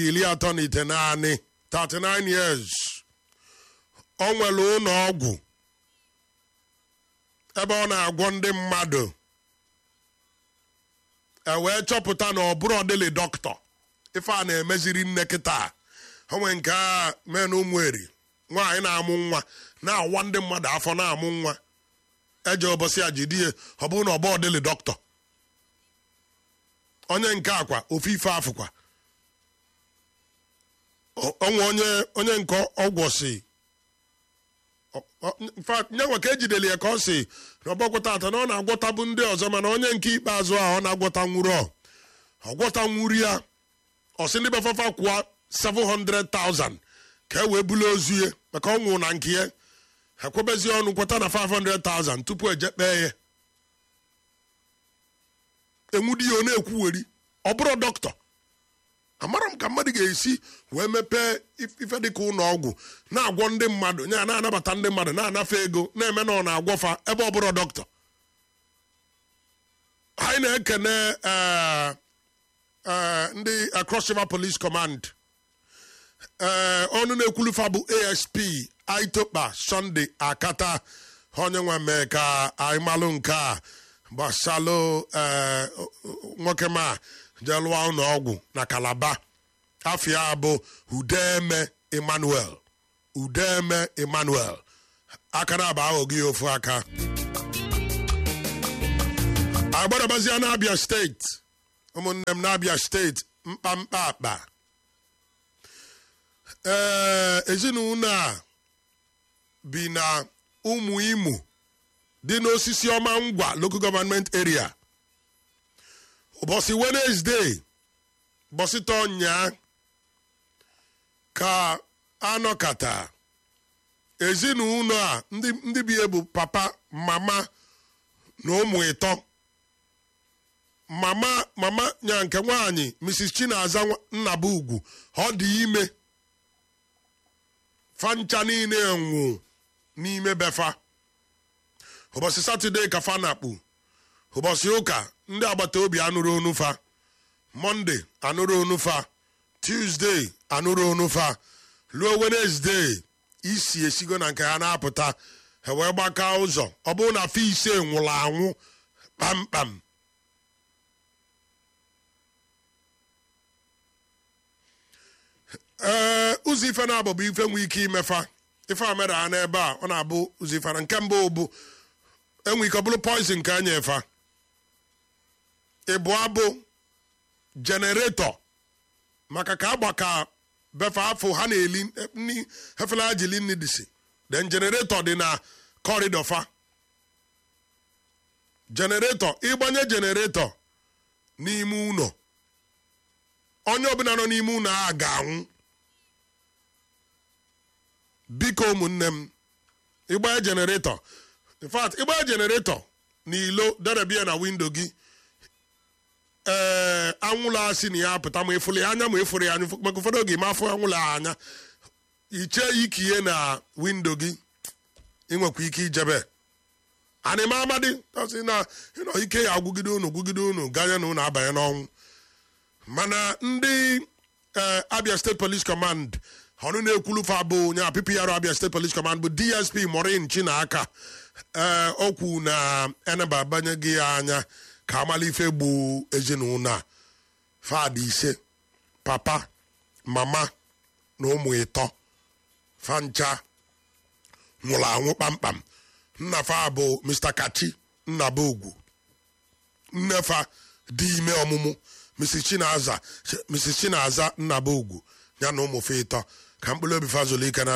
iri atọ na ite naanị 39 years ọ nwere ụlọ ọgwụ ebe ọ na-agwọ ndị mmadụ e wee chọpụta na ọ bụrụ ọdịlị dọkịta ife a na-emeziri nne kịta onwe nke a mee na ụmụeri nwaanyị na-amụ nwa na-awa ndị mmadụ afọ na-amụ nwa eje ụbọchị a ji die ọ bụrụ na ọ bụ ọdịlị dọkịta onye nke akwa ofe ife afụkwa onwe onye onye nke ọgwọ si nyanwa ka ejideli ya ka ọ si na ọgbọgwọta ata na ọ na-agwọtabụ ndị ọzọ mana onye nke ikpeazụ a ọ na-agwọta nwuru ọ ọgwọta nwuru ya ọ sị ndị befafa kwụọ 700,000 ka e wee bulu ozu ya maka ọ nwụrụ na nke ya ekwebezi ọnụ kweta na 500,000 tupu eje kpee ya enwudi ya ọ na-ekwuweri ọ bụrụ dọkịta amara m ka mmadụ ga-esi wee mepee ife dịka ụlọ ọgwụ na-agwọ ndị mmadụ ya na-anabata ndị mmadụ na-anafe ego na-eme na ọ na-agwọfa ebe ọ bụrụ dọkịta anyị na-ekene ndị Cross River Police Command ee ọnụ na-ekwulufa bụ ASP Aitokpa Sunday Akata onye nwe mee ka anyị malụ nke a gbasalụ nwoke ma jelụwa ụlọ ọgwụ na Kalaba afia bụ Udeme Emmanuel Udeme Emmanuel aka na aba aghọghị ofu aka agbadabazia n'Abia steeti ụmụnne m n'Abia steeti mkpamkpa akpa ee ezinụlọ a bi na ụmụ imo dị n'osisi ọma ngwa local government area ụbọchị Wednesday ụbọchị tọnya ka anọkata ezinụlọ a ndị bi bụ papa mama na ụmụ ịtọ mama mama nya nke nwaanyị Mrs. Chinaza Nnabugwu ọ dị ime fancha niile nwụ n'ime befa ụbọchị satọde ka fa na-akpụ ụbọchị ụka ndị agbata obi anụrụ onufa mọnde anụrụ onufa tuzdee anụrụ onufa ruo wenezdee isi esigo na nke ha na-apụta ha wee gbaka ụzọ ọ bụrụ na fe ise nwụrụ anwụ kpamkpam ee ụzọ ife na-abụ bụ ife nwee ike imefa ife a mere ha n'ebe a ọ na-abụ ụzọ ife na nke mbụ bụ enwe ike ọ bụrụ poizin ka anya efa ịbụ abụ jeneretọ maka ka agbaka befe afọ ha na-eli hefela ha jili nni disi den jeneretọ dị na kọrịdọ fa jeneretọ ịgbanye jeneretọ n'ime ụlọ onye ọbụla nọ n'ime ụlọ a ga-anwụ biko ụmụnne m ịgbanye jeneretọ in fact ịgbanye jeneretọ n'ilo derebia na windo gị ee anwụrụ asị na ya pụta ma ịfụrụ ya anya ma ịfụrụ ya anya maka ụfọdụ oge ma afọ anwụrụ anya iche ikihe na windo gị ịnwekwa ike ijebe anịma amadi ọsị na ịnọ ike ya agwụgide unu gwugide unu ganye na unu abanye n'ọnwụ mana ndị Abia State Police Command ọnụ na-ekwulufa bụ nya PPR Abia State Police Command bụ DSP Maureen Chinaka ee okwu na eneba abanye gị ya anya ka amalife gbuo ezinụlọ a fadị ise papa mama na ụmụ ịtọ fancha nwụrụ anwụ kpamkpam nnafa bụ Mr. Kachi Nnabugwu nnefa dị ime ọmụmụ Mrs. Chinaza Mrs. Chinaza Nnabugwu ya na ụmụfe ịtọ ka mkpụrụ obi fazụlụ ike na